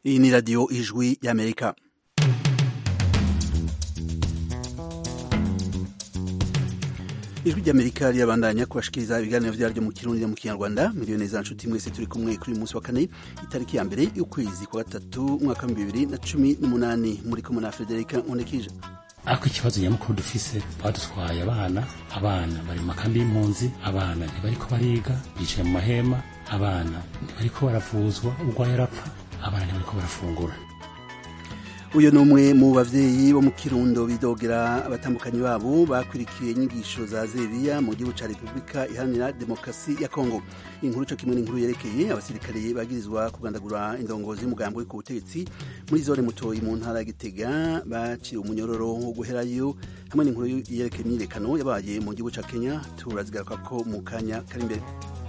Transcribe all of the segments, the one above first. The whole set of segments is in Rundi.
Iyi ni radiyo ijwi y'Amerika. ijwi ry'amerika rirabandanya kubashikiriza ibiganiro vyaryo mu kirundi no mu kinyarwanda miliyoni za nshuti mwese turi kumwe kuri uyu munsi wa kane itariki ya mbere y'ukwezi kwa gatatu umwaka wa bibiri na cumi n'umunani muri kumwe na frederica nkundekije ariko ikibazo nyamukuru dufise badutwaye abana abana bari mu makambi y'impunzi abana ntibariko bariga bicaye mu mahema abana ntibariko baravuzwa urwaye arapfa abana ntibariko barafungura uyu ni umwe mu bavyeyi bo mu kirundo bidogera abatambukanyi babo bakwirikiye inyigisho za zebiya mu gihugu ca repubulika iharanira demokarasi ya kongo inkuru co kimwe n'inkuru yerekeye abasirikare bagirizwa kugandagura indongozi y'umugambi uri ku butegetsi muri zone mutoyi mu ntara ya gitega baciye umunyororo wo guherayo hamwe n'inkuru yerekeye imyirekano yabaye mu gihugu ca kenya turazigaruka ko mu kanya kari imbere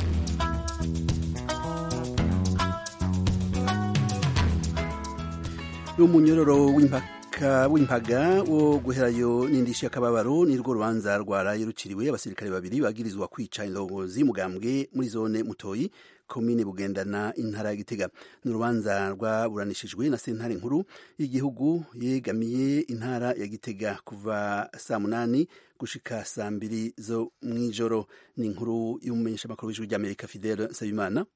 umunyororo w'impaka w'impaga wo guherayo n'indishyi y'akababaro nirwo rubanza rwaraye ruciriwe abasirikare babiri bagirizwa kwica indongozi mugambwe muri zone mutoyi komine bugendana intara ya gitega ni urubanza rwaburanishijwe na sentare nkuru y'igihugu yegamiye intara ya gitega kuva saa munani gushika saa mbiri zo mw'ijoro ni inkuru y'umumenyeshamakuru w'ijwi ry'amerika fidele nsabimana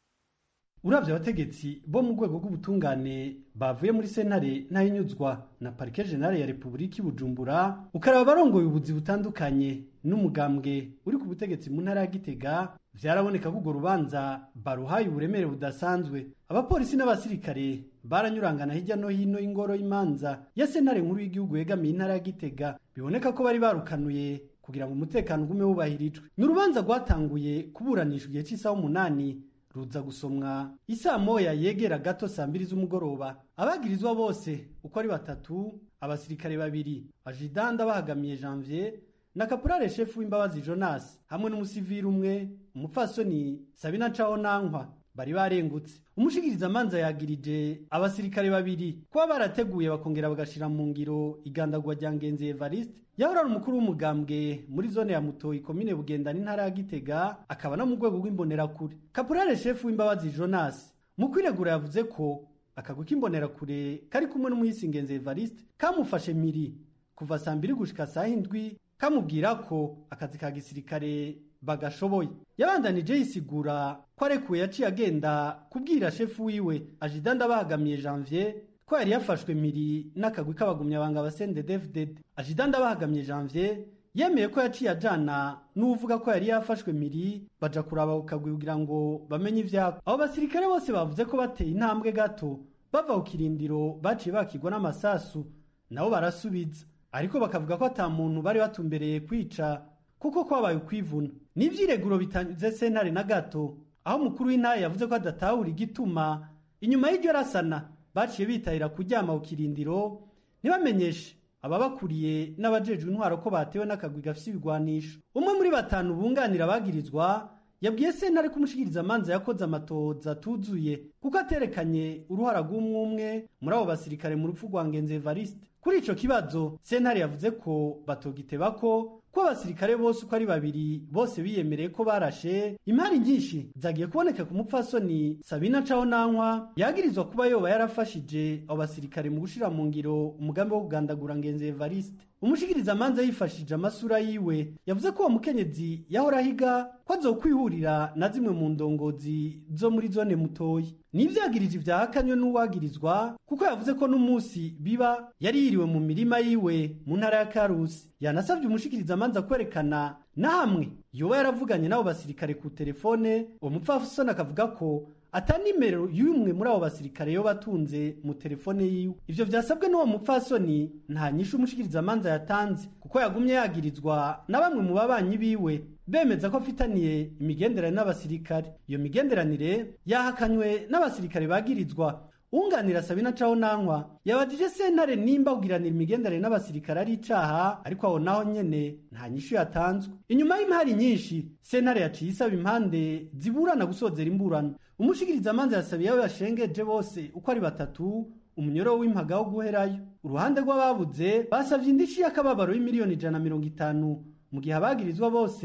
uravye abategetsi bo mu rwego rw'ubutungane bavuye muri sentare ntahinyuzwa na parike generale ya repubulika i bujumbura ukaraba abarongoye ubuzi butandukanye n'umugambwe uri ku butegetsi mu ntara ya gitega vyaraboneka ko urwo rubanza baruhaye uburemere budasanzwe abapolisi n'abasirikare baranyurangana hirya no hino y'ingoro y'imanza ya sentare nkuru y'igihugu yegamiye intara ya gitega biboneka ko bari barukanuye kugira ngo umutekano ugume wubahirijwe ni urubanza rwatanguye kuburanishwa igihe c'isaha umunani ruza gusomwa isaa moya yegera gato saa mbiri z'umugoroba abagirizwa bose uko ari batatu abasirikare babiri ajidanda bahagamiye janvier na kapurare shefu w'imbabazi jonas hamwe n'umusivili umwe umupfasoni sabina caho nankwa bari barengutse umushikirizamanza yagirije abasirikare babiri kuba barateguye bakongera bagashira mu ngiro igandagwa rya ngenzi evariste yahora ari umukuru w'umugambwe muri zone ya mutoyi komine bugendana intara ya gitega akaba no mu rwego rw'imbonerakure kapurare shefu w'imbabazi jonas mu kwiregura yavuze ko akagwi k'imbonerakure kari kumwe n'umuhisi ngenzi evariste kamufashe miri kuva saa mbiri gushika saa hindwi kamubwira ko akazi ka gisirikare bagashoboye yabandanije yisigura ko arekuwe yaciye agenda kubwira shefu wiwe ajidanda bahagamiye janvier ko yari yafashwe miri n'akagwi k'abagumyabanga basende devded ajidanda bahagamiye janvier yemeye ko yaciye ajana n'uvuga ko yari yafashwe miri baja kuraba ku kagwi kugira ngo bamenye ivyako abo basirikare bose bavuze ko bateye intambwe gato bava ku kirindiro baciye bakigwa n'amasasu nabo barasubiza ariko bakavuga ko ata muntu bari batumbereye kwica kuko kwabaye ukwivuna n'ivyireguro bitanyuze sentare na gato aho umukuru w'intara yavuze ko adatahura igituma inyuma y'iryo rasana baciye bitahira kuryama ku kirindiro ntibamenyeshe ababakuriye n'abajejwe intwaro ko batewe n'akagwi gafise ibigwanisho umwe muri batanu bunganira abagirizwa yabwiye sentare ko umushikirizamanza yakoze amatoza atuzuye kuko aterekanye uruhara rw'umwumwe muri abo basirikare mu rupfu rwa ngenzi evariste kuri ico kibazo sentare yavuze ko batogiteba ko ko abasirikare bose uko ari babiri bose biyemereye ko barashe imari nyinshi zagiye kuboneka ku mupfasoni sabina caho nankwa yagirizwa kuba yoba yarafashije abo basirikare mu gushira mu ngiro umugambi wo kugandagura ngenzi evariste umushikirizamanza yifashije amasura yiwe yavuze ko uwo mukenyezi yahora ahiga ko azokwihurira na zimwe mu ndongozi zo muri zone mutoyi n'ivyagirije ivyahakanywe n'uwagirizwa kuko yavuze ko n'umunsi biba yari yiriwe mu mirima yiwe mu ntara ya karusi yanasabye umushikirizamanza kwerekana na hamwe yoba yaravuganye n'abo basirikare ku telefone uwo mupfasoni akavuga ko ata nimero y'umwe muri abo basirikare yo batunze mu telefone yiwe ivyo vyasabwe n'uwo mupfasoni nta nyishu umushikirizamanza yatanze kuko yagumye yagirizwa na bamwe mu babanyi biwe bemeza ko afitaniye imigenderanire n'abasirikare iyo migenderanire yahakanywe n'abasirikare bagirizwa unganira sabina caho nankwa yabajije sentare nimba kugiranira imigenderanire n'abasirikare ari icaha ariko aho naho nyene nta nyishu yatanzwe inyuma y'impari nyinshi sentare yaciye isaba impande ziburana gusozera imburano umushikirizamanza yasabiye abo bashengeje bose uko ari batatu umunyoro w'impaga wo guherayo uruhande rw'ababuze basavye indishi y'akababaro y'imiliyoni ijana na mirongo itanu mu gihe abagirizwa bose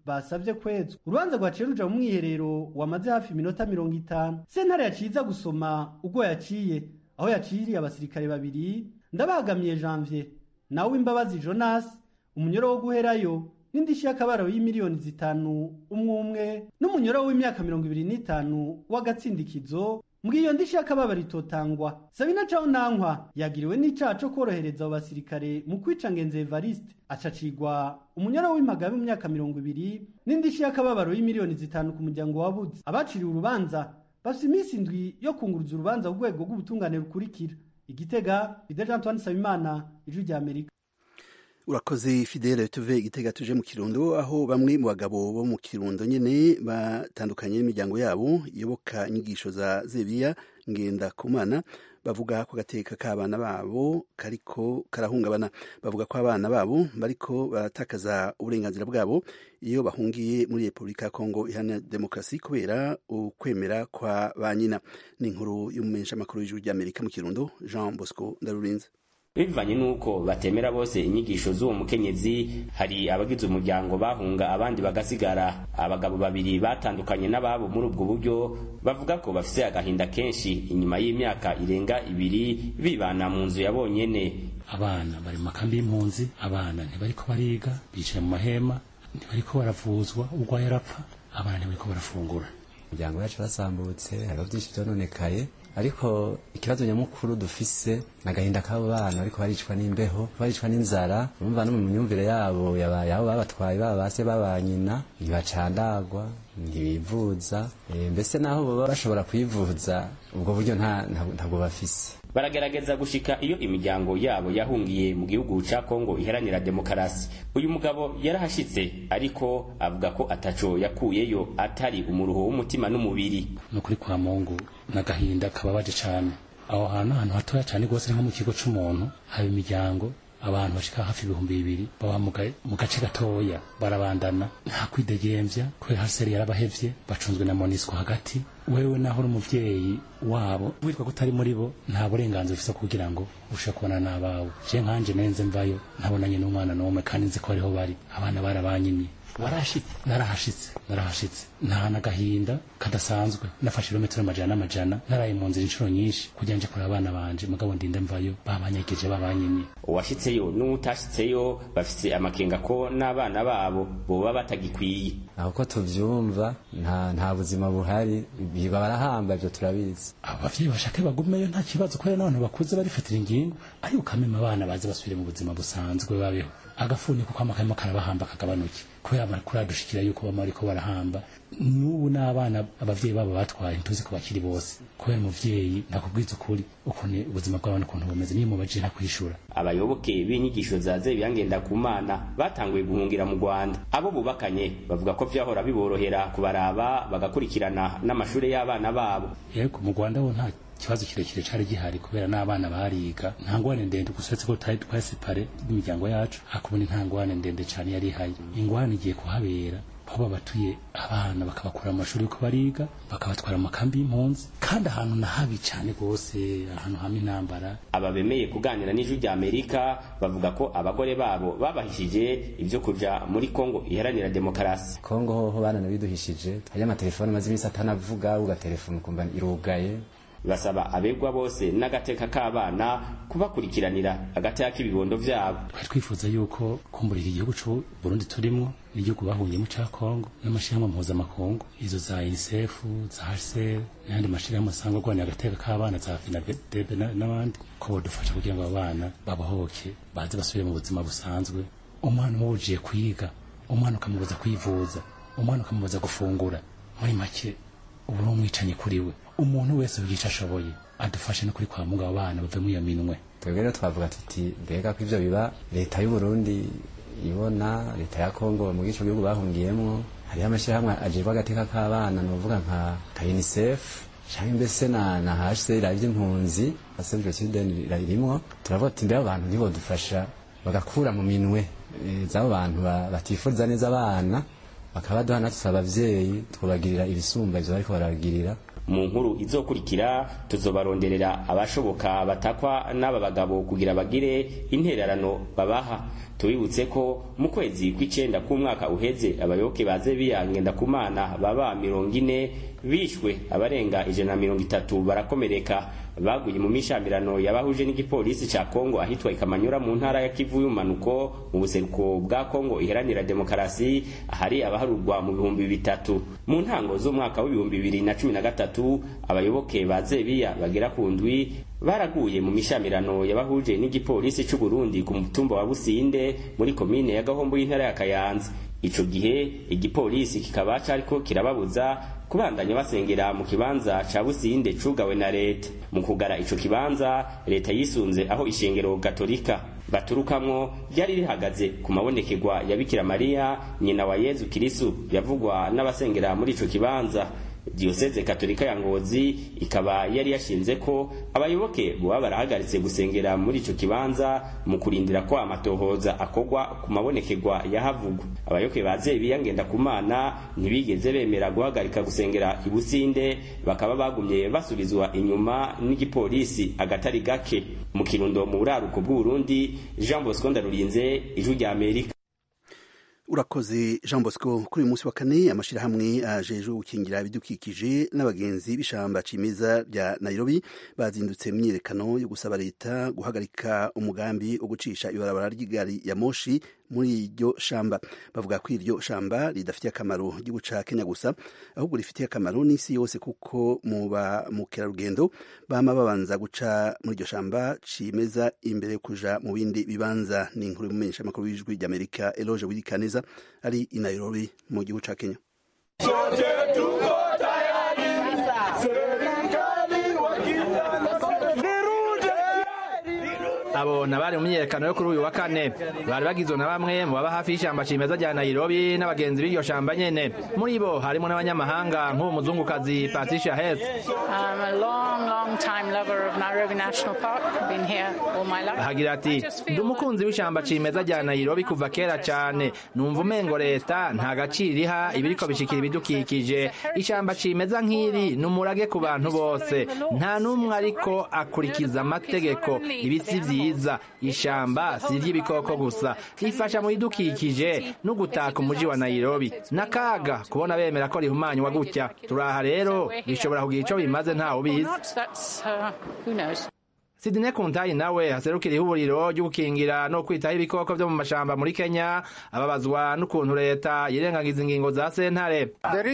basavye kwezwa urubanza rwaciye ruja mu mwiherero wamaze hafi iminota mirongo itanu sentare yaciza gusoma ubwo yaciye aho yaciriye abasirikare babiri ndabagamiye janvier nawe imbabazi jonas umunyoro wo guherayo n'indishyi y'akabaro y'imiliyoni zitanu umwe umwe n'umunyoro w'imyaka mirongo ibiri n'itanu w'agatsindikizo mbwiyo ndishyi y'akababaro itotangwa sabina caho nankwa yagiriwe n'icaha co kworohereza abo basirikare mu kwica ngenzi evariste acacigwa umunyoro w'impagabe mu myaka mirongo ibiri n'indishyi y'akababaro y'imiliyoni zitanu ku muryango wabuze abaciriwe urubanza bafise iminsi indwi yo kunguruza urubanza ku rwego rw'ubutungane rukurikira igitega ideje antoine sabimana ijwi rya amerika urakoze fidele tuve igitega tuje mu kirundo aho bamwe mu bagabo bo mu kirundo nyene batandukanye n'imiryango yabo iyoboka inyigisho za zebiya ngenda kumana bavuga ko gateka k'abana babo kariko karahungabana bavuga ko abana babo bariko baratakaza uburenganzira bwabo iyo bahungiye muri repubulika ya kongo iharanira demokarasi kubera ukwemera kwa ba nyina ni inkuru y'umumenyeshamakuru w'ijuru ry'amerika mu kirundo jean bosco ndarurinze bivanye n'uko batemera bose inyigisho z'uwo mukenyezi hari abagize umuryango bahunga abandi bagasigara abagabo babiri batandukanye n'ababo muri ubwo buryo bavuga ko bafise agahinda kenshi inyuma y'imyaka irenga ibiri bibana mu nzu ya bonyene abana bari mu makambi y'impunzi abana ntibariko bariga bicaye mu mahema ntibariko baravuzwa urwaye arapfa abana ntibariko barafungura imiryango yacu yarasambutse hariho byinshi byononekaye ariko ikibazo nyamukuru dufise nagahinda k'abo bana ariko baricwa n'imbeho baricwa n'inzara urumva no mu myumvire yabo yabaye aho babatwaye baba base baba nyina ntibacandagwa ntibivuza e, mbese naho baba bashobora kwivuza ubwo buryo ntabwo bafise baragerageza gushika iyo imiryango yabo yahungiye mu gihugu ca Kongo iharanira demokarasi uyu mugabo yarahashitse ariko avuga ko ataco yakuyeyo atari umuruho w'umutima n'umubiri no kuri kwa Mungu nagahinda kababaje cane aho hantu ahantu hatoya cane rwose nko mu kigo c'umuntu haba imiryango abantu bashika hafi ibihumbi bibiri baba mu gace gatoya barabandana nta kwidegemvya kubera haseri yarabahevye bacunzwe na monisco hagati wewe naho uri umuvyeyi wabo witwa kutari muri bo nta burenganzira ufise kugira ngo ushe kubona n'abawe je nkanje nenze mvayo ntabonanye n'umwana n'umwe kandi nzi ko ariho bari abana barabanyimye warashitse narahashitse narahashitse nta nagahinda kadasanzwe nafashe ibirometero amajana n'amajana naraye mu nzira inshuro nyinshi kugira nje kureba abana banje mugabo ndinde mvayo babanyegeje babanyimye uwashitseyo n'uwutashitseyo bafise amakenga ko n'abana babo boba batagikwiye aho ko tuvyumva nta nta buzima buhari biba barahamba ivyo turabizi abavyeyi bashake bagumeyo nta kibazo kubera n'abantu bakuze barifatira ingingo ariko ukamema abana baze basubire mu buzima busanzwe babeho agafuni kuko amakarimo karabahamba kagabanuke kubera amakuru adushikira yuko bama bariko barahamba n'ubu n'abana abavyeyi babo batwaye ntuzi ko bakiri bose kubera umuvyeyi nakubwiza ukuri ukuntu ubuzima bw'abana ukuntu bumeze niyo mubajije ntakwishura abayoboke b'inyigisho za zebiya ngendakumana batanguye guhungira mu rwanda abo bubakanye bavuga ko vyahora biborohera kubaraba bagakurikirana n'amashure y'abana babo yego mu rwanda ho nta ikibazo kirekire cari gihari kubera n'abana bariga nta ngwane ndende gusa uretse ko tutari twasepare n'imiryango yacu hakubona nta ngwane ndende cane yari ihari ingwane igiye kuhabera aho babatuye abana bakabakura mu mashuri yuko bariga bakabatwara mu makambi y'impunzi kandi ahantu na habi cane rwose ahantu hamwe intambara aba bemeye kuganira n'ijwi rya amerika bavuga ko abagore babo babahishije ibyo kuja muri kongo iharanira demokarasi kongo hoho bananabiduhishije hariyo amatelefoni maze iminsi atanavuga ugatelefona ukumva irugaye basaba abegwa bose n'agateka k'abana kubakurikiranira agateka k'ibibondo vyabo twari twifuza yuko kumburira igihugu c'u Burundi turimwo n'igihugu bahungiyemo ca Kongo n'amashirahamwe mpuzamakungu izo za UNICEF za HCR n'ayandi mashirahamwe asanga arwanira agateka k'abana za FINADEB n'abandi ko bodufasha kugira ngo abana babahoke baze basubire mu buzima busanzwe umwana umubujiye kwiga umwana ukamubuza kwivuza umwana ukamubuza gufungura muri make ubu ni umwicanyi kuri we umuntu wese wica ashoboye adufashe no kuri kwa mungu abo bana bave muri iyo minwe twebwe rero twavuga tuti mbega ko ivyo biba leta y'u Burundi ibona leta ya Kongo mu gico gihugu bahungiyemwo hariho amashyirahamwe ajejwe agateka k'abana novuga nka ka UNICEF canke mbese na na HCR ivy'impunzi Save the Children irimwo turavuga tuti mbega abantu ntibodufasha bagakura mu minwe e, z'abo bantu batifuza neza abana bakaba baduha natwe abavyeyi twubagirira ibisumba ivyo bariko barabagirira mu nkuru izokurikira tuzobaronderera abashoboka batakwa n'aba bagabo kugira bagire intererano babaha tubibutse ko mu kwezi kw'icenda k'umwaka uheze abayoboke baze biyangenda ku mana baba mirongo ine bishwe abarenga ijana na mirongo itatu barakomereka baguye mu mishamirano yabahuje n'igipolisi ca Kongo ahitwa Ikamanyura mu ntara ya Kivu y'umanuko mu buseruko bwa Kongo iharanira demokarasi ahari abaharurwa mu bihumbi bitatu mu ntango z'umwaka w'ibihumbi bibiri na cumi na gatatu abayoboke ba Zebiya bagera ku ndwi baraguye mu mishamirano yabahuje n'igipolisi c'u Burundi ku mutumba wa Businde muri komine ya Gahombo y'intara ya Kayanza ico gihe igipolisi kikaba cariko kirababuza kubandanya basengera mu kibanza ca Businde cugawe na leta mu kugara ico kibanza leta yisunze aho ishengero gatolika baturukamwo ryari rihagaze ku mabonekerwa ya Bikira Mariya nyina wa Yezu Kristu yavugwa n'abasengera muri ico kibanza diyoseze katolika ya ngozi ikaba yari yashinze ko abayoboke boba barahagaritse gusengera muri ico kibanza mu kurindira ko amatohoza akogwa ku mabonekerwa yahavugwa abayoboke baze biyangenda ku mana ntibigeze bemera guhagarika gusengera ibusinde bakaba bagumye basubizwa inyuma n'igipolisi agatari gake mu kirundo mu buraruko bw'uburundi jean bosco ndarurinze ijwi rya amerika urakoze jean bosco kuri uyu munsi wa kane amashyirahamwe ajejwe gukingira ibidukikije n'abagenzi b'ishamba cimeza rya nairobi bazindutse myiyerekano yo gusaba leta guhagarika umugambi wo gucisha ibarabara ry'igari ya moshi muri iryo shamba bavuga ko iryo shamba ridafitiye akamaro igihugu ca kenya gusa ahubwo rifitiye akamaro n'isi yose kuko mu ba mukerarugendo bama babanza guca muri iryo shamba cimeza imbere yo kuja mu bindi bibanza ni inkuru y'umumenyesha makuru w'ijwi ry'amerika eloge wirikaneza ari i nairobi mu gihugu ca kenya abo nabari mu myiyerekano yo kuri uyu wa kane bari bagizwe na bamwe mu baba hafi y'ishyamba cimeza rya nairobi n'abagenzi b'iryo shamba nyene muri bo harimo n'abanyamahanga nk'uwo muzungukazi patricia hes ahagira ati ndi umukunzi w'ishyamba cimeza rya nairobi kuva kera cyane numva umengo leta nta gaciro iriha ibiriko bishikira ibidukikije ishyamba cimeza nk'iri ni umurage ku bantu bose nta n'umwe ariko akurikiza amategeko ibisi vyiza ishamba si iry'ibikoko gusa rifasha mu bidukikije no gutaka umuji wa nairobi n'akaga kubona bemera ko rihumanywa gutya turaha rero bishobora kugira ico bimaze ntawe ubizi Sidine Kuntayi nawe haserukira ihuriro ryo gukingira no kwitaho ibikoko vyo mu mashamba muri Kenya ababazwa n'ukuntu leta yirengagiza ingingo za sentare.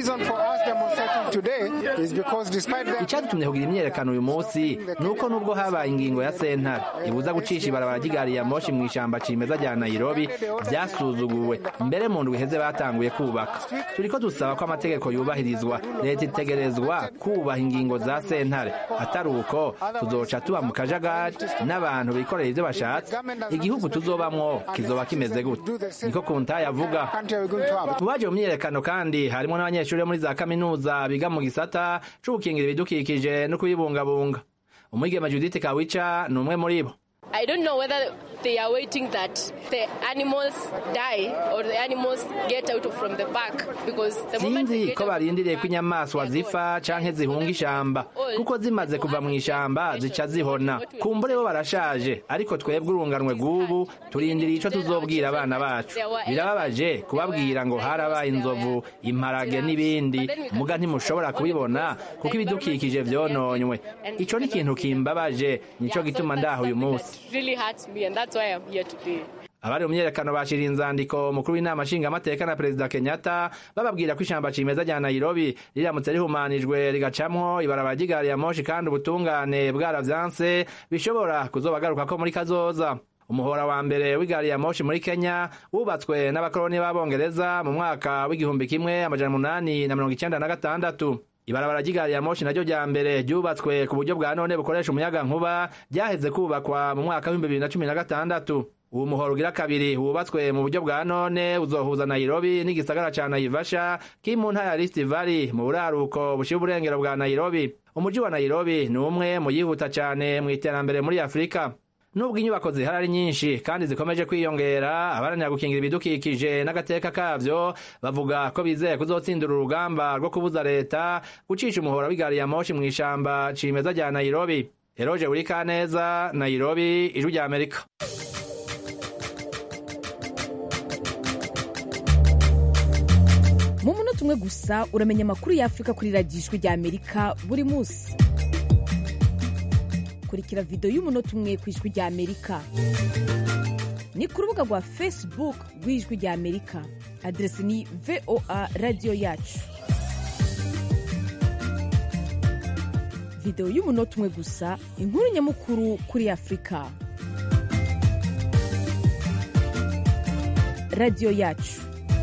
Icadutumye kugira imyerekano uyu munsi nuko nubwo habaye ingingo ya sentare ibuza gucisha ibarabara ry'igari ya moshi mu ishamba cimeza rya Nairobi vyasuzuguwe mbere mu ndwi iheze batanguye kubaka. Turiko dusaba ko amategeko yubahirizwa leta itegerezwa kubaha ingingo za sentare atari uko tuzoca tuba mu kaja akajagari n'abantu bikorera ivyo bashatse igihugu tuzobamwo kizoba kimeze gute niko kuntaye avuga mu baje mu myiyerekano kandi harimo n'abanyeshuri muri za kaminuza biga mu gisata co gukingira ibidukikije no kubibungabunga umwigema judith kawica ni umwe muri bo I don't know whether they are waiting that the animals die or the animals get out from the park because the moment sinzi ko barindiriye ko inyamaswa zipfa canke zihunga ishamba kuko zimaze kuva mu ishamba zica zihona kumbure bo barashaje ariko twebwe urunganwe rw'ubu turindiriye ico tuzobwira abana bacu birababaje kubabwira ngo harabaye inzovu imparage n'ibindi muga ntimushobora kubibona kuko ibidukikije vyononywe ico ni ikintu kimbabaje nico gituma ndaha uyu munsi really hurts me and that's why I'm here today. abari mu myerekano bashira inzandiko umukuru w'inama nshingamateka na perezida kenyatta bababwira ko ishamba cimeza rya nairobi riramutse rihumanijwe rigacamwo ibarabara ry'igari ya moshi kandi ubutungane bwaravyanse bishobora kuzobagaruka ko muri kazoza umuhora wa mbere w'igari ya moshi muri kenya wubatswe n'abakoloni b'abongereza mu mwaka w'igihumbi kimwe amajana umunani na mirongo icenda na gatandatu ibarabara ry'igari ya moshi naryo rya mbere ryubatswe ku buryo bwa none bukoresha umuyaga nkuba ryaheze kubakwa mu mwaka w'ibihumbi bibiri na cumi na gatandatu uwo muhoro ugira kabiri wubatswe mu buryo bwa none uzohuza nairobi n'igisagara ca naivasha kiri mu ntara ya rift valley mu buraruko bushira uburengero bwa nairobi umuji wa nairobi ni umwe mu yihuta cane mu iterambere muri afurika nubwo inyubako zihari ari nyinshi kandi zikomeje kwiyongera abaranira gukingira ibidukikije n'agateka kavyo bavuga ko bizeye kuzotsindira urugamba rwo kubuza leta gucisha umuhora w'igari ya moshi mw'ishamba cimeza rya nairobi eroje burikaneza nairobi ijwi rya amerika mu munota umwe gusa uramenya amakuru y'afurika kuri radiyo ijwi rya amerika buri munsi kurikira videwo y'umunota umwe ku ijwi rya amerika ni ku rubuga rwa facebook rw'ijwi rya amerika aderesi ni voa radiyo yacu videwo y'umunota umwe gusa inkuru nyamukuru kuri afurika radiyo yacu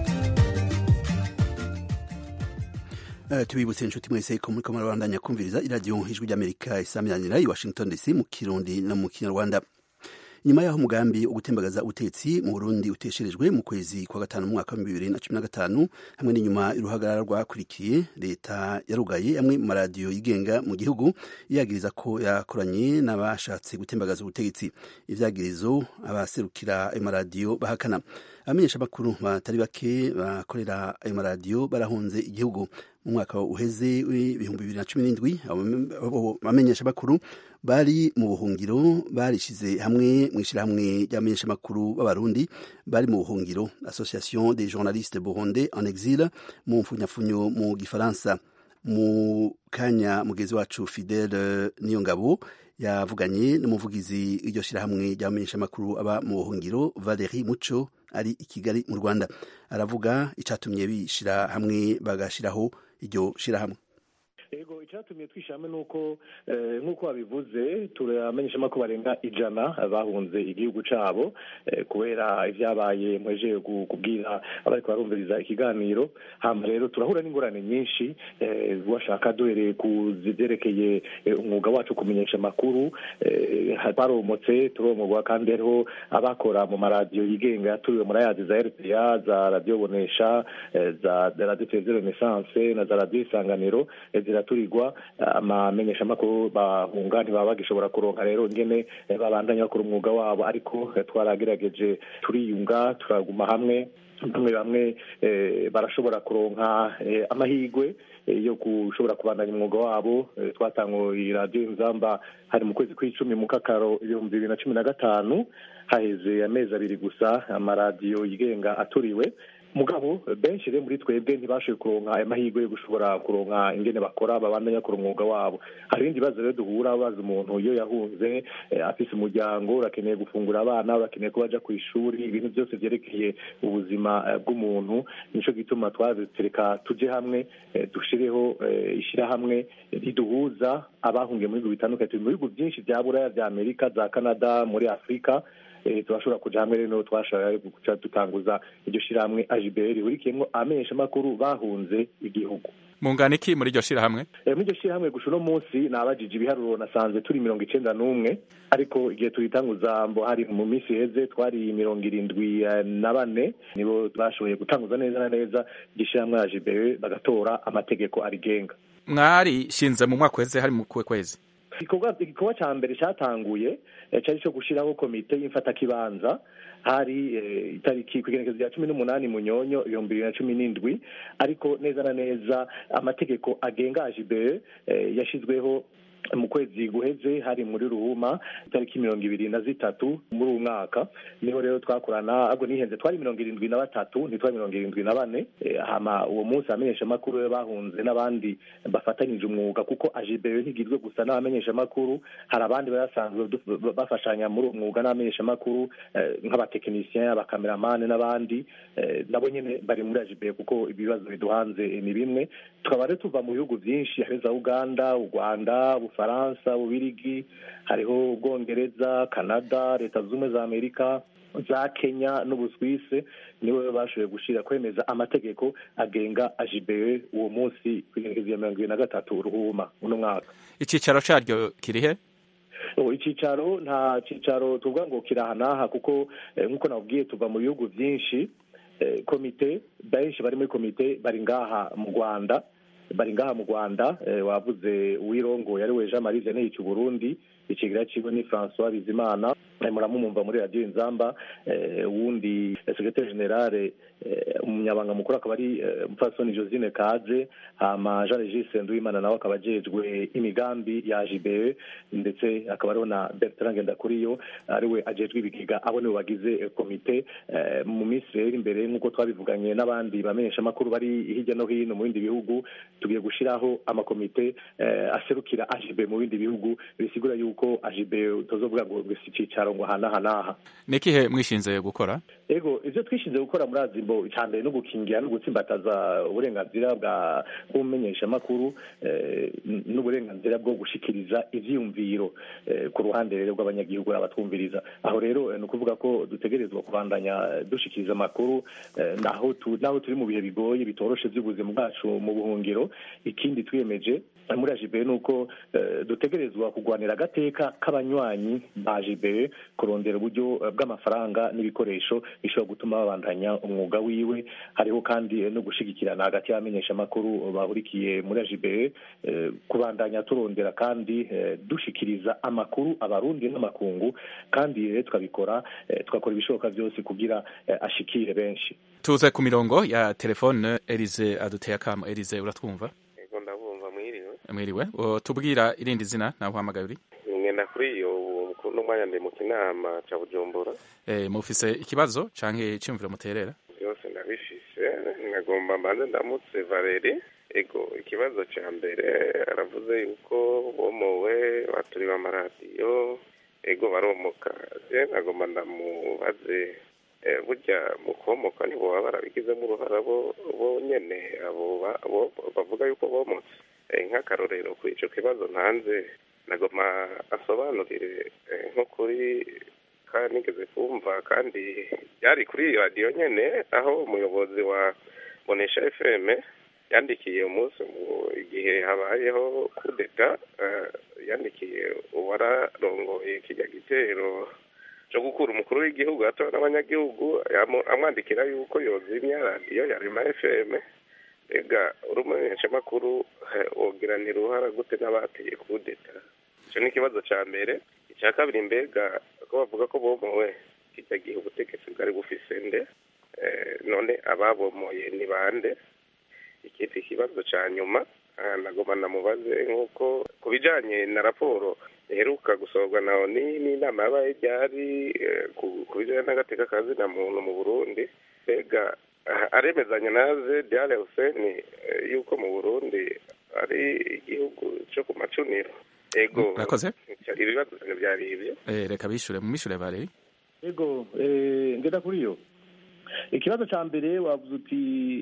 Uh, tubibutse inshuti mwese ko muriko murabandanya kumviriza iradiyo ijwi ry'amerika isamiranyira i washington dc mu kirundi no mu kinyarwanda nyuma y'aho umugambi wo gutembagaza ubutetsi mu burundi utesherejwe mu kwezi kwa gatanu mu mwaka wa bibiri na cumi na gatanu hamwe n'inyuma y'uruhagarara rwakurikiye leta yarugaye amwe mu maradiyo yigenga mu gihugu yagiriza ko yakoranye n'abashatse gutembagaza ubutegetsi ivyagirizo abaserukira ayo maradiyo bahakana abamenyeshamakuru batari bake bakorera ayo maradiyo barahunze igihugu mu mwaka uheze w'ibihumbi bibiri na cumi n'indwi abamenyeshamakuru bari mu buhungiro barishize hamwe mu ishyirahamwe ry'abamenyeshamakuru b'abarundi bari mu buhungiro association des journalistes burundais en exil mu mfunyafunyo mu gifaransa mu kanya mugezi wacu fidele niyo ngabo yavuganye n'umuvugizi w'iryo shyirahamwe ry'abamenyeshamakuru aba mu buhungiro valeri muco ari i kigali mu rwanda aravuga icyatumye bishyira hamwe bagashyiraho iryo shyirahamwe ego icyatumye twishyiramo ni uko nk'uko babivuze turamenyeshamo ko barenga ijana bahunze igihugu cyabo kubera ibyabaye mweje kubwira abari barumviriza ikiganiro hano rero turahura n'ingorane nyinshi washaka duhereye ku zibyerekeye umwuga wacu kumenyesha amakuru baromotse turomogwa kandi hariho abakora mu maradiyo yigenga yaturiwe muri ayazi za rpa za radiyo bonesha za radiyo televiziyo renesanse na za radiyo isanganiro ziraturirwa amamenyeshamakuru bahunga ntibaba bagishobora kuronka rero ingene babandanya bakora umwuga wabo ariko twaragerageje turiyunga turaguma hamwe bamwe bamwe barashobora kuronka amahirwe yo gushobora kubandanya umwuga wabo twatanguye radiyo inzamba hari mu kwezi kw'icumi mu kakaro ibihumbi bibiri na cumi na gatanu haheze amezi abiri gusa amaradiyo yigenga aturiwe mugabo benshi rero muri twebwe ntibashoboye kuronka ayo mahirwe yo gushobora kuronka ingene bakora babandanya bakora umwuga wabo hari ibindi bibazo rero duhura baza umuntu iyo yahunze afise umuryango urakeneye gufungura abana urakeneye ko baja ku ishuri ibintu byose vyerekeye ubuzima bw'umuntu nico gituma twatereka tuje hamwe dushireho ishirahamwe riduhuza abahungiye mu bihugu bitandukanye turi mu bihugu byinshi vya buraya vya amerika za canada muri afurika turashobora kuja hamwe rero twashobora guca dutanguza iryo shirahamwe ajibr rihurikiyemwo abamenyeshamakuru bahunze igihugu mungana iki muri iryo shirahamwe muri iryo shirahamwe gusa uno munsi nabajije ibiharuro nasanze turi mirongo icenda n'umwe ariko igihe tuyitanguza mbo hari mu minsi iheze twari mirongo irindwi na bane nibo bashoboye gutanguza neza na neza iryo shirahamwe ajibr bagatora amategeko arigenga mwari shinze mu mwaka uheze hari mu kuwe kwezi igikorwa cya mbere cyatanguye cyari cyo gushyiraho komite y'imfatakibanza hari itariki ku igenekerezo rya cumi n'umunani munyonyo ibihumbi bibiri na cumi n'indwi ariko neza na neza amategeko agenga ajibere yashyizweho mu kwezi guheze hari muri ruhuma itariki mirongo ibiri na zitatu muri uwo mwaka niho rero twakorana ahubwo nihenze twari mirongo irindwi na batatu ntitwari mirongo irindwi na bane hama uwo munsi abamenyeshamakuru be bahunze n'abandi bafatanyije umwuga kuko ajibere ntigizwe gusa n'abamenyeshamakuru hari abandi basanzwe bafashanya muri uwo mwuga n'abamenyeshamakuru nk'abatekinisiyen abakameramani n'abandi nabo nyine bari muri ajibere kuko ibibazo biduhanze ni bimwe tukaba rero tuva mu bihugu byinshi hari za uganda u rwanda ubufaransa ububirigi hariho ubwongereza canada leta zunze ubumwe za amerika za kenya n'ubuswise nibo bashoboye gushyira kwemeza amategeko agenga ajibere uwo munsi ku igenekerezo ya mirongo ibiri na gatatu ruhuma uno mwaka icyicaro cyaryo kirihe icyicaro nta cyicaro tuvuga ngo kiraha n'aha kuko nk'uko nabwiye tuva mu bihugu byinshi komite benshi bari muri komite bari ngaha mu rwanda bari ngaha mu rwanda wavuze uwirongo yari we jean marie vianney Burundi ikigira kigo ni francois bizimana muramumumva muri radiyo inzamba uwundi sekretari generale umunyabanga mukuru akaba ari umupfasoni josine kaze hama jean regis nduwimana nawe akaba ajejwe imigambi ya jibe ndetse akaba ariho na bertrand ngendakuriyo ariwe ajejwe ibigega abo nibo bagize komite mu minsi rero imbere nk'uko twabivuganye n'abandi bamenyeshamakuru bari hirya no hino mu bindi bihugu tugiye gushyiraho amakomite aserukira ajibe mu bindi bihugu bisigura yuko ajibe utazovuga ngo si icyicaro ngo aha n'aha ni ikihe mwishinze gukora ego ibyo twishinze gukora muri azimbo icya mbere no gukingira no gutsimbataza uburenganzira bwa bw'umumenyeshamakuru n'uburenganzira bwo gushikiriza ivyiyumviro ku ruhande rero rw'abanyagihugu abatwumviriza aho rero ni ukuvuga ko dutegerezwa kubandanya dushikiriza amakuru naho naho turi mu bihe bigoye bitoroshe by'ubuzima bwacu mu buhungiro ikindi twiyemeje muri ajibe ni uko dutegerezwa kurwanira agateka k'abanywanyi ba ajibe kurondera uburyo bw'amafaranga n'ibikoresho bishobora gutuma babandanya umwuga wiwe hariho kandi no gushigikirana hagati y'abamenyeshamakuru bahurikiye muri ajibe kubandanya turondera kandi dushikiriza amakuru abarundi n'amakungu kandi rero tukabikora tugakora ibishoboka byose kugira ashikire benshi tuze ku mirongo ya telefone Elize aduteye akamo Elize uratwumva yego ndabumva mwiriwe mwiriwe tubwira irindi zina nawe uhamagaye uri ngenda kuri iyo n'umwanya ndi mu kinama ca bujumbura eh mufise ikibazo canke cyumviro muterera byose ndabifise nagomba mbanze ndamutse Valeri ego ikibazo ca mbere aravuze yuko bomowe baturi b'amaradiyo ego baromoka je nagomba ndamubaze burya mu komoka nibo baba barabigizemo uruhara bo nyene abo bavuga yuko bomotse nk'akarorero kuri ico kibazo ntanze nagoma asobanurire nko kuri kandi nigeze kumva kandi byari kuri radiyo nyene aho umuyobozi wa bonesha fm yandikiye umunsi igihe habayeho kudeta yandikiye uwararongoye kijya gitero cyo gukura umukuru w'igihugu hato n'abanyagihugu amwandikira yuko yozimya radiyo ya rema fm mbega uri umumenyeshamakuru wogiranira uruhara gute n'abateye kudeta icyo ni ikibazo cya mbere icya kabiri mbega ko bavuga ko bomowe kijya gihe ubutegetsi bwari bufise nde none ababomoye ni bande ikindi kibazo cya nyuma nagoma namubaze nk'uko ku bijyanye na raporo iheruka gusohorwa na oni n'inama yabaye ryari ku bijyanye n'agateka ka zina muntu mu burundi mbega aremezanya naze diare huseni yuko mu burundi ari igihugu cyo ku macuniro ego murakoze ibibazo byari ibyo reka bishure mu mishure bareri ego ngenda kuri yo ikibazo cya mbere wavuze uti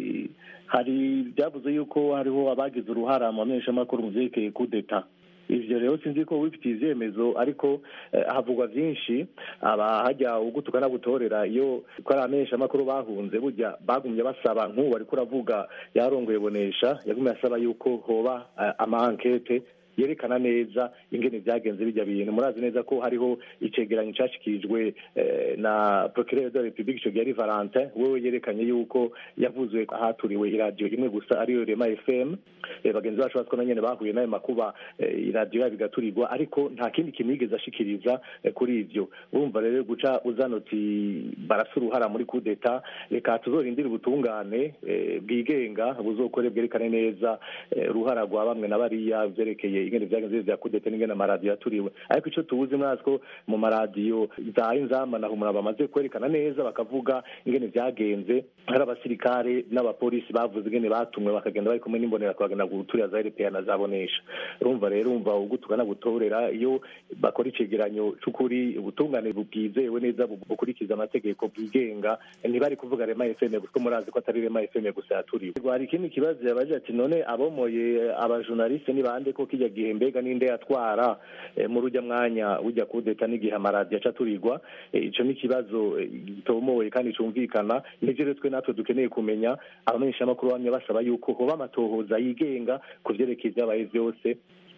hari byavuze yuko hariho abagize uruhara mu bamenyeshamakuru mu byerekeye kudeta ivyo rero sinzi ko wifitiye ivyemezo ariko havugwa vyinshi aba hajya ugutuka n'abutorera iyo ko ari abamenyeshamakuru bahunze burya bagumye basaba nk'ubu ariko uravuga yarongoye bonesha yagumye asaba yuko hoba amankete yerekana neza ingene vyagenze bijya bintu murazi neza ko hariho icegeranyo cashikirijwe na procureur de la republique ico gihe ari valentin wewe yerekanye yuko yavuzwe haturiwe iradiyo imwe gusa ariyo rema fm bagenzi bacu batwo na nyene bahuye n'ayo makuba iradiyo yabo igaturirwa ariko nta kindi kintu yigeze ashikiriza kuri ivyo urumva rero guca uzana uti barasa uruhara muri kudeta reka tuzorindire ubutungane bwigenga buzokore bwerekane neza uruhara rwa bamwe na bariya vyerekeye ingene vyagenze vya kudeta n'ingene amaradiyo yaturiwe ariko ico tubuzi mwazi ko mu maradiyo za inzamba na humura bamaze kwerekana neza bakavuga ingene vyagenze hari abasirikare n'abapolisi bavuze ingene batumwe bakagenda bari kumwe n'imbonera bakagenda guturira za RPA na zabonesha urumva rero umva ugutuka na gutorera iyo bakora icegeranyo c'ukuri ubutungane bubwizewe neza bukurikiza amategeko bwigenga ntibari kuvuga rema FM kuko murazi ko atari rema FM gusa yaturiwe hari ikindi kibazo yabaje ati none abomoye abajournaliste ni bande ko kijya gihe mbega ninde yatwara muri ujya mwanya ujya kudeta n'igihe amaradiyo aca aturirwa ico ni ikibazo gitomoye kandi cumvikana nivyo rero twe natwe dukeneye kumenya abamenyeshamakuru bamwe basaba yuko hoba amatohoza yigenga ku vyerekeye ivyabaye vyose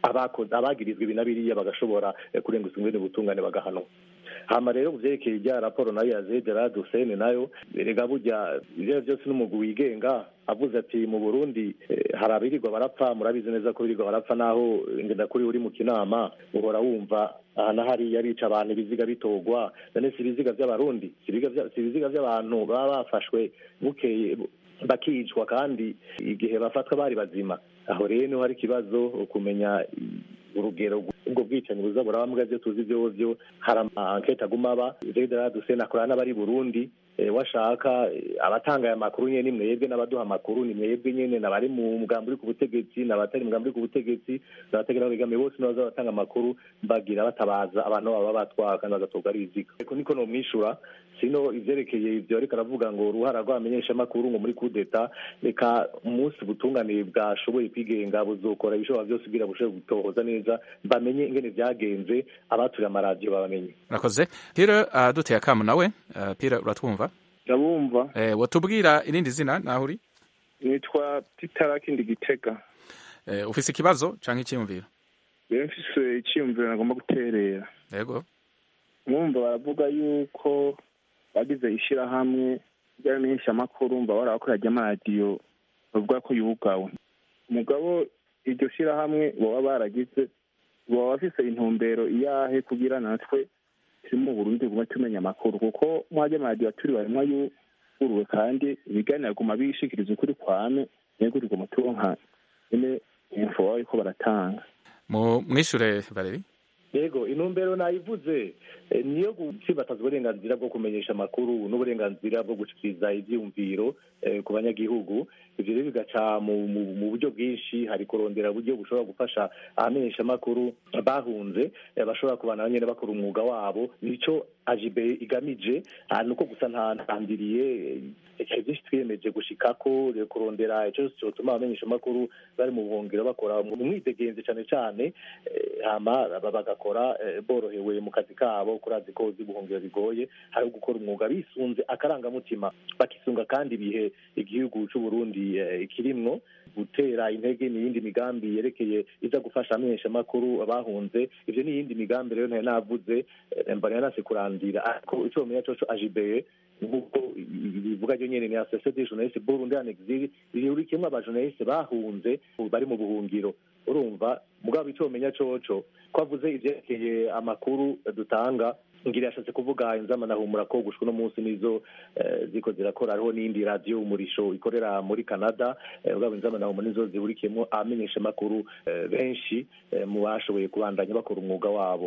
abakoze abagirizwa ibi na biriya bagashobora eh, kurenguzwa ingene ubutungane bagahanwa hama rero ku vyerekeye irya raporo nayo ya Gerard Hussein nayo erega burya ivyo byose n'umugwi wigenga avuze ati mu Burundi eh, hari abirirwa barapfa murabizi neza ko birirwa barapfa naho ngenda kuri uri mu kinama uhora wumva aha na hariya bica abantu ibiziga bitogwa none si ibiziga vy'abarundi si ibiziga vya- si ibiziga vy'abantu baba bafashwe bukeye bakicwa kandi igihe bafatwa bari bazima aho rero niho hari ikibazo kumenya urugero ubwo bwicanyi buza buraba mbwa byo tuzi vyovyo hari amankete aguma aba Gerard Hussein akorana n'abari Burundi eh, washaka eh, abatanga aya makuru nyene ni mwebwe n'abaduha amakuru ni mwebwe nyene n'abari mu mugambi uri ku butegetsi n'abatari mu mugambi uri ku butegetsi n'abategera begamiye bose nibaza batanga amakuru bagira batabaza abantu baba batwara kandi bagatorwa ari ibiziga ariko niko nomwishura sino ivyerekeye ivyo ariko aravuga ngo uruhara rw'abamenyesha amakuru ngo muri kudeta reka umunsi butunganiye bwashoboye kwigenga buzokora ibishobora byose kugira bushobore gutohoza neza bamenye ingene vyagenze abaturiye amaradiyo babamenye murakoze pire aduteye akamu nawe uh, pire uratwumva ndabumva eh, watubwira irindi zina naho uri nitwa titarakindi gitega eh, ufise ikibazo canke icyiyumviro rero mfise icyiyumviro nagomba guterera yego mwumva baravuga yuko bagize ishirahamwe ry'abamenyeshamakuru mba barabakorera ry'amaradiyo bavuga ko yugawe umugabo iryo shirahamwe baba baragize baba bafise intumbero iyahe kugira natwe turi mu burundi gume tumenya amakuru kuko mwajya amaradiyo aturi barimwa yuguruwe kandi ibiganiro guma bishikiriza ukuri kwame nego riguma turonka nyene info baba bariko baratanga mu mwishure Valeri yego intumbero nayivuze eh, niyo gutsibataza uburenganzira bwo kumenyesha amakuru n'uburenganzira bwo gushikiriza ivyiyumviro eh, ku banyagihugu ivyo rero bigaca mu, mu, mu buryo bwinshi hari kurondera uburyo bushobora gufasha abamenyesha amakuru bahunze eh, bashobora kubana nyene bakora umwuga wabo nico ajibe igamije ah, nuko gusa nta ntandiriye icyo byinshi twiyemeje gushikako eh, kurondera ico cyose cyotuma abamenyesha amakuru bari mu buhungiro bakora mu mwidegenzi cane cane eh, hama ba- bagakora eh, borohewe mu kazi kabo kurazi ko uzi ubuhungiro bigoye hari gukora umwuga bisunze akarangamutima bakisunga kandi ibihe igihugu c'u Burundi eh, kirimwo gutera intege n'iyindi migambi yerekeye iza gufasha amenyesha amakuru abahunze ivyo n'iyindi migambi rero ntari navuze eh, mbona yanase kurandira ariko ico bamenya coco ajibeye nk'uko bivuga ryo nyene ni association des journalistes Burundi en exil rihurikiyemwo abajournaliste bahunze bari mu buhungiro urumva mugabo ico bamenya coco ko avuze ivyerekeye amakuru dutanga ngira yashatse kuvuga inzama nahumura ko gushwa no munsi nizo eh, ziko zirakora hariho n'indi radio umurisho ikorera muri Canada eh, ugabo inzama nahumura nizo zihurikiyemo abamenyesha makuru eh, benshi eh, mu bashoboye kubandanya bakora umwuga wabo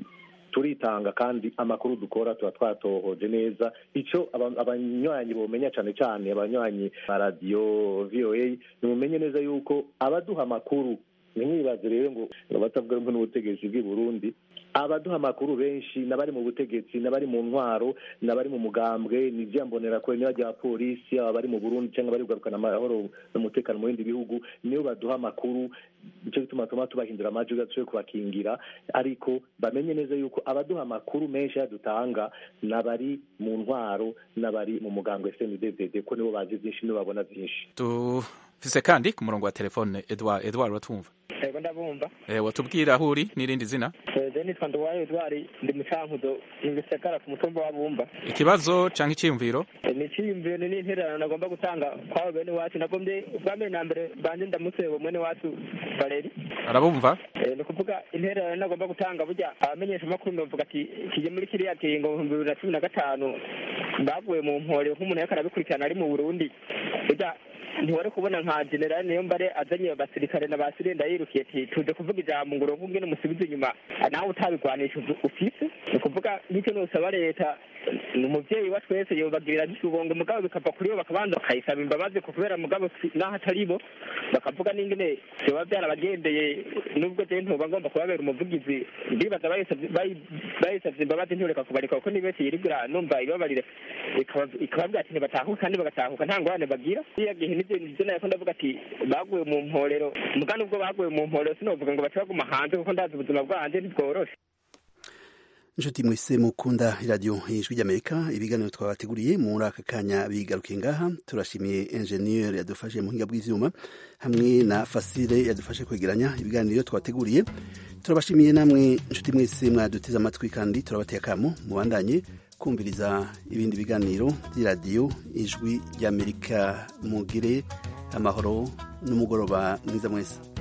turitanga kandi amakuru dukora tuba twatohoje neza ico aba- abanywanyi bomenya cane cane abanywanyi ba radio VOA nimumenye neza yuko abaduha amakuru ntimwibaze rero ngo ngo batavuga rumwe n'ubutegetsi bw'i Burundi abaduha amakuru benshi n'abari mu butegetsi n'abari mu ntwaro n'abari mu mugambwe n'ivyambonera kure niba rya polisi aba bari mu Burundi cyangwa bari kugarukana amahoro n'umutekano mu bindi bihugu niyo baduha amakuru nico gituma tuma tubahindura amajwi gatuye kubakingira ariko bamenye neza yuko abaduha amakuru menshi yadutanga n'abari mu ntwaro n'abari mu mugambwe SNDD ko nibo bazi byinshi nibo babona byinshi dufise kandi ku murongo wa telefone Edward Edward uratwumva yego ndabumva eh, watubwira aho uri n'irindi zina je nitwa nduwayo edwari ndi mu cankuzo mu gisagara ku mutumba wa bumba ikibazo canke iciyumviro Eh, ni iciyumviro ni n'intererano nagomba gutanga kwabo bene wacu nagombye ubwa mbere na mbere banje ndamutse mwene wacu valeri arabumva Eh, ni ukuvuga intererano nagomba gutanga burya abamenyesha amakuru novuga ati kije muri kiriya kingo mu bibiri na cumi na gatanu baguye mu mpore nk'umuntu yariko arabikurikirana ari mu burundi burya ntiwari kubona nka generali niyo mbare azanye abasirikare na ba sirenda yirukiye ati tuje kuvuga ijambo ngo uronke ingene umusubiza inyuma nawe utabigwanisha uvu- ufise ni ukuvuga nk'icyo nosaba leta ni umuvyeyi wa twese yobagirira gisubongo mugabo bikava kuri bo bakabanza bakayisaba imbabazi ku kubera mugabo si- naho atari bo bakavuga n'ingene vyoba vyarabagendeye nubwo je ntoba ngomba kubabera umuvugizi ndibaza bayisavye bayi- bayisavye imbabazi ntiyoreka kubareka kuko ni benshi yirigura numva ibabarire ikaba- ikababwira ati ntibatahuka kandi bagatahuka nta ngorane bagira iya gihe nivyo nivyo nako ndavuga ati baguye mu mporero muga nubwo baguye mu mporero sinovuga ngo bace baguma hanze kuko ndazi ubuzima bwanje ntibworoshe inshuti mwese mukunda iradiyo ijwi ry'amerika ibiganiro twabateguriye muri aka kanya bigarukiye ngaha turashimiye enjeniyeri yadufashe mu buhinga bw'ivyuma hamwe na fasire yadufashe kwegeranya ibiganiro twabateguriye turabashimiye namwe inshuti mwese mwaduteze amatwi kandi turabateye akamo mubandanye kumviriza ibindi biganiro by'iradiyo ijwi ry'amerika mugire amahoro n'umugoroba mwiza mwese